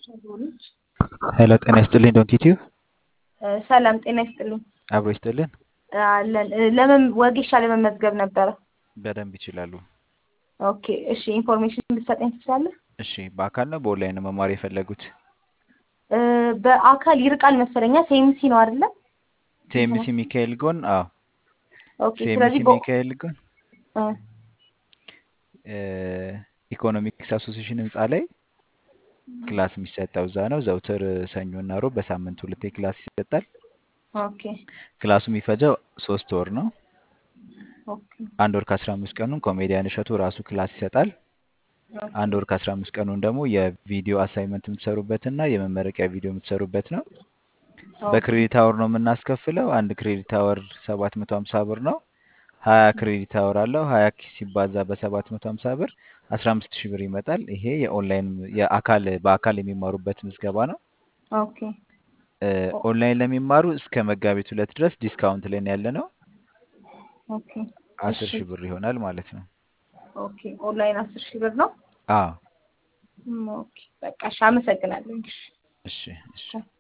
ሄሎ ጤና ይስጥልኝ ዶንት ዩቲዩብ ሰላም ጤና ይስጥልኝ። አብሮ ይስጥልን። አለን ለምን ወጌሻ ለመመዝገብ ነበረ። በደንብ ይችላሉ። ኦኬ እሺ፣ ኢንፎርሜሽን ልትሰጠኝ ትችላለህ? እሺ በአካል ነው በኦንላይን ነው መማር የፈለጉት? እ፣ በአካል ይርቃል መሰለኛ። ሴምሲ ነው አይደለ? ቲኤምሲ ሚካኤል ጎን። አዎ ኦኬ። ቲኤምሲ ስለዚህ በ- ሚካኤል ጎን እ፣ እ፣ ኢኮኖሚክስ አሶሲሽን ህንፃ ላይ ክላስ የሚሰጠው እዛ ነው። ዘውትር ሰኞ እና ሮብ በሳምንት ሁለቴ ክላስ ይሰጣል። ኦኬ ክላሱ የሚፈጀው ሶስት ወር ነው። ኦኬ አንድ ወር ከአስራ አምስት ቀኑን ኮሜዲያን እሸቱ ራሱ ክላስ ይሰጣል። አንድ ወር ከአስራ አምስት ቀኑን ደግሞ የቪዲዮ አሳይመንት የምትሰሩበት እና የመመረቂያ ቪዲዮ የምትሰሩበት ነው። በክሬዲት አወር ነው የምናስከፍለው። አንድ ክሬዲት አወር ሰባት መቶ ሀምሳ ብር ነው። ሀያ ክሬዲት አወር አለው። ሀያ ኪ ሲባዛ በሰባት መቶ ሀምሳ ብር አስራ አምስት ሺህ ብር ይመጣል። ይሄ የኦንላይን የአካል በአካል የሚማሩበት ምዝገባ ነው። ኦኬ እ፣ ኦንላይን ለሚማሩ እስከ መጋቢት ሁለት ድረስ ዲስካውንት ላይ ነው ያለ ነው። ኦኬ አስር እሺ ሺህ ብር ይሆናል ማለት ነው። ኦኬ ኦንላይን አስር ሺህ ብር ነው። አዎ ም፣ ኦኬ በቃ እሺ፣ አመሰግናለሁ። እሺ እሺ እሺ